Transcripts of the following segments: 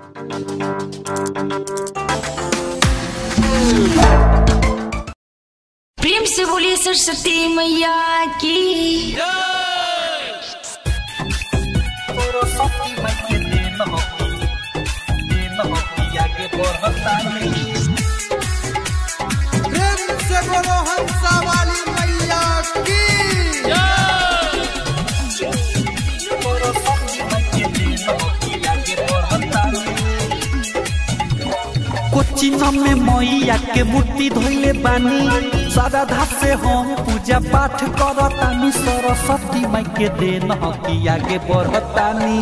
प्रेम से बोलिए सरस्वती मैया की प्रेम से बोलो हंसा वाली मैया की कोचिन में मैया के मूर्ति धोइले बानी श्रद्धा से हम पूजा पाठ करतानी सरस्वती माई के देन हकी आगे बढ़तानी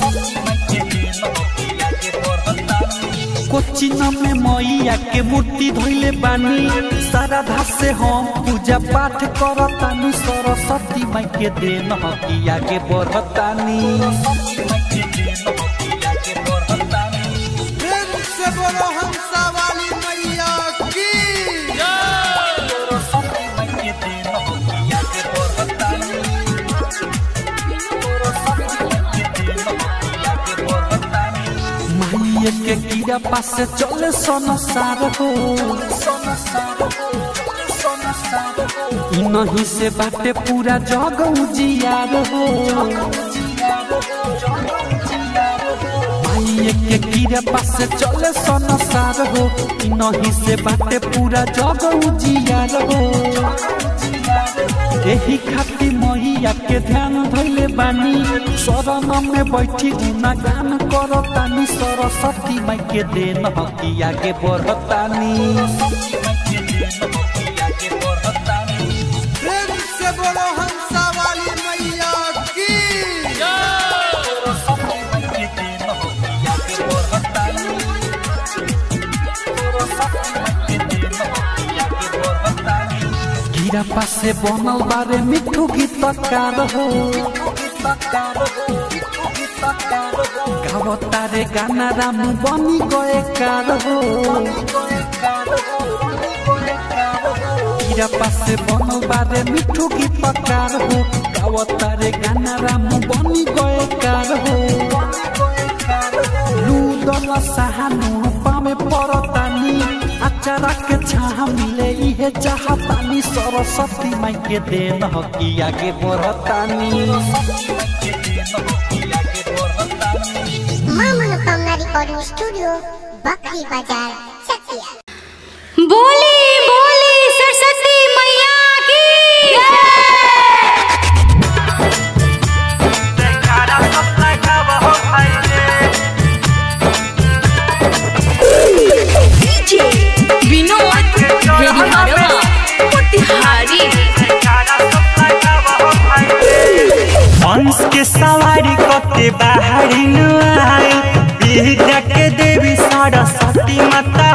कोचिन में मैया के मूर्ति धोइले बानी श्रद्धा से हम पूजा पाठ करतानी सरस्वती माई के देन हकी आगे बढ़तानी प्रेम से बोलो हंसा वाली मैया की माइये के कीड़ा पास चले संसार हो इ नहीं से बाटे पूरा जग उजियार हो माइये के कीड़ा पास चले संसार हो इ नहीं से बाटे पूरा जग उजियार हो एही खातिर मैया के ध्यान धैले बानी शरण में बैठी गुना गान करतानी सरस्वती माई के देन हकी आगे बढ़तानी प्रेम से बोलो हंसा वाली मैया की गिरा पासे बनल बारे मिठू गीतकार हो गावतारे गाना राम बनी गए कार हो गिरा पासे बनल बारे मिठू गीतकार हो गावतारे गाना राम बनी गए कार हो लूदल सहानु पामे परतानी अचारा के छाह मिले इहे चाहतानी सरस्वती माई के देन हकी आगे बढ़तानी मां मनोकामना रिकॉर्डिंग स्टूडियो बकरी बाजार चकिया बोली बोली सरस्वती मैया की विनोद भेड़िहारवा मोतिहारी हंस के सवारी कते बाहरी नुआई विद्या के देवी सरस्वती माता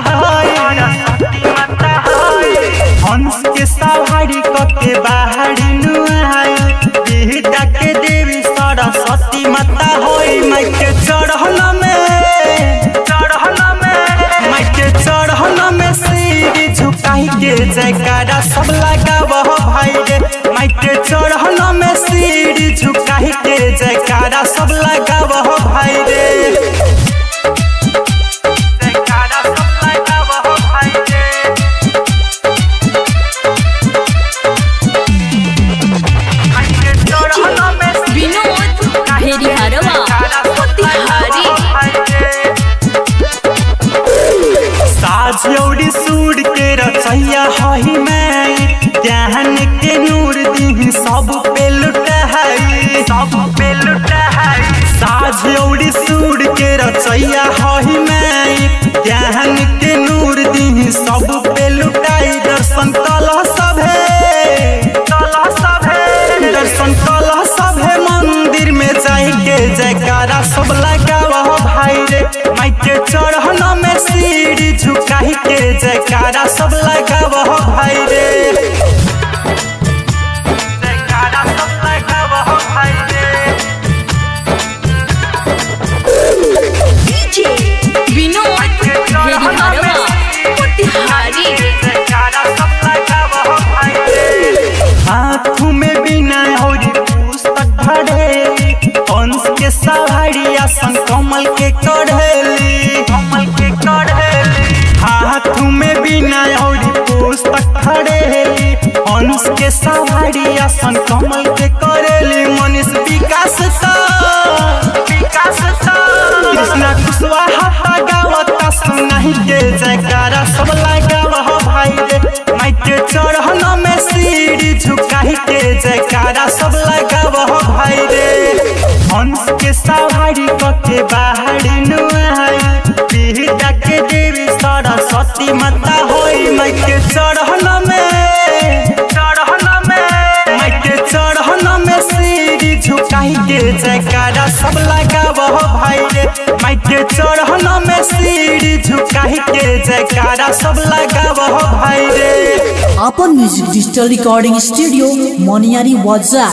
हंस के सवारी कते बाहरी नुआई विद्या के देवी सरस्वती माता होई माई के चढ़ल में चढ़ल में माई के चढ़ल में सिर झुकाई के जयकारा सब लगावह भाई रे माई के चढ़ल में सिर झुकाई के जयकारा सब लगावह भाई रे जयकारा सब लगावह भाई रे माई के चढ़ल में सिर विनोद भेड़िहारवा मोतिहारी साझौड़ी सूर के रचैया हही मैं ज्ञान के नूर दी सब पे लुटहाई सब पे लुटहाई हंस के सवारी आसन कमल के करेली मनीष विकास ता विकास ता कृष्णा कुशवाहा गावता सुनाही के जयकारा सब लगाव हो भाई रे माइके चढ़न में सीढ़ी झुकाही के जयकारा सब लगाव हो भाई रे हंस के सवारी कके बाहरी नुआई पीड़ा के देवी सरस्वती माता होई माइके चढ़न में चढ़न में माइके चढ़न में सीढ़ी झुकाई के जयकारा सब लगाव हो भाई रे माइके चढ़न में सीढ़ी झुकाई के जयकारा सब लगाव हो भाई रे अपन music digital recording studio Moniyari वाजा